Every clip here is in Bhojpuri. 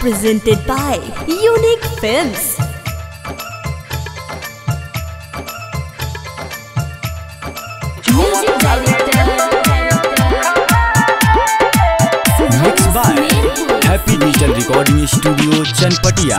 presented by Unique Films. Music director. Mixed by Happy Digital Recording Studio Chanpatia.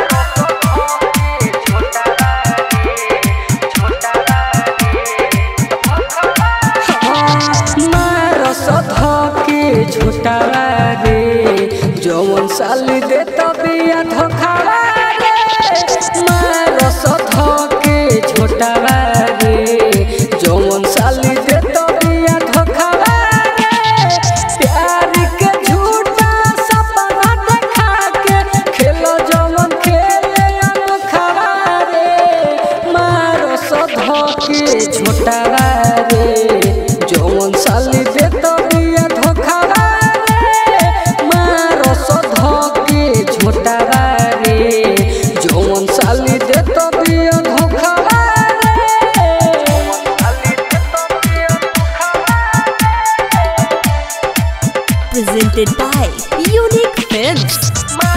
मारस धके झोटावा रे जवन साल दे तबिया धोखावा रे मारस धके झोटावा रे जवन साल दे तबिया धोखावा रे प्यार के झूठा सपना देखा के खेलो जवन खेले अनोखावा रे मारस धके झोटावा रे जवन साली दे तबिया धोखावा रे मारस धके झोटावा रे जवन साली दे तबिया धोखावा रे Presented by Unique Films.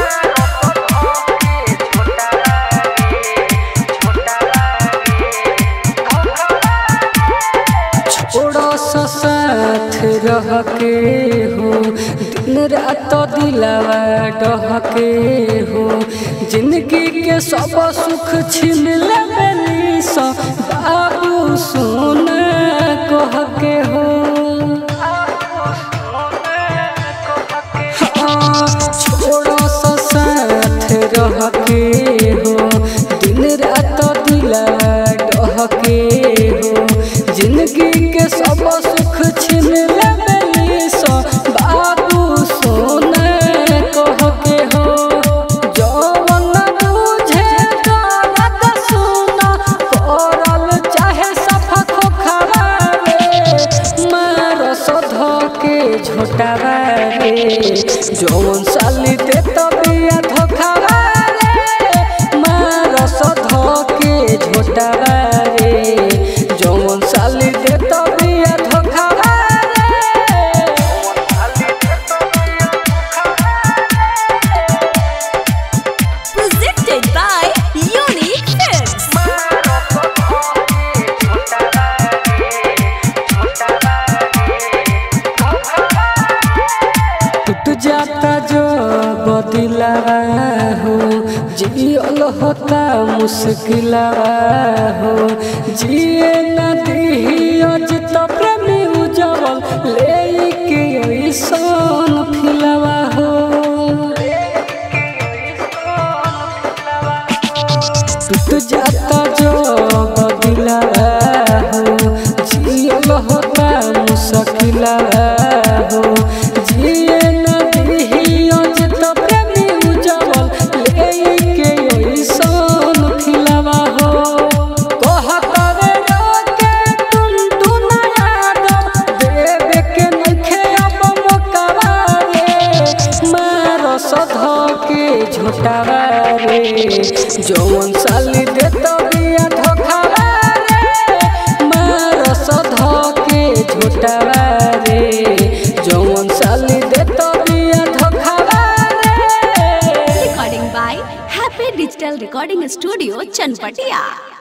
छोड़ो सा साथ रह के हो दिन रात दिलावा डह के हो जिंदगी के सब सुख छीन लेबनी सा बाबू सोना कह के हो हाँ, छोड़ो सा साथ रह के हो दिन रात दिलावा डह के हो जिंदगी के सब सुख छीन लेबनी सा बाबू सोना कह के हो जवन बुझे दर्द सुना करल चाहे सफा खोखरा रे मारस धके झोटावा रे जवन साली दे तबिया धोखावा रे मारस धके झोटावा रे जवन साली दे तबिया धोखावा Presented by Unique Films. टूट जाता जो बदिलावा हो जियल होता मुश्किलावा हो जिए न दिहियो जित प्रेमी उजवल ले के ऐसन फिलावा हो टूट जाता जो बदिलावा हो जियल होता मुश्किलावा हो जिए न दिहियो जित प्रेमी उजवल ले के ऐसन फिलावा हो कहत रे रोके टुनटुन यादव देवे के नखे अब मोकावा रे मारस धके झोटावा रे जवन साली दे तबिया धोखावा रे मारस धके झोटावा रे जवन साली दे तबिया धोखावा रे Recording by Happy Digital Recording Studio Chanpatia.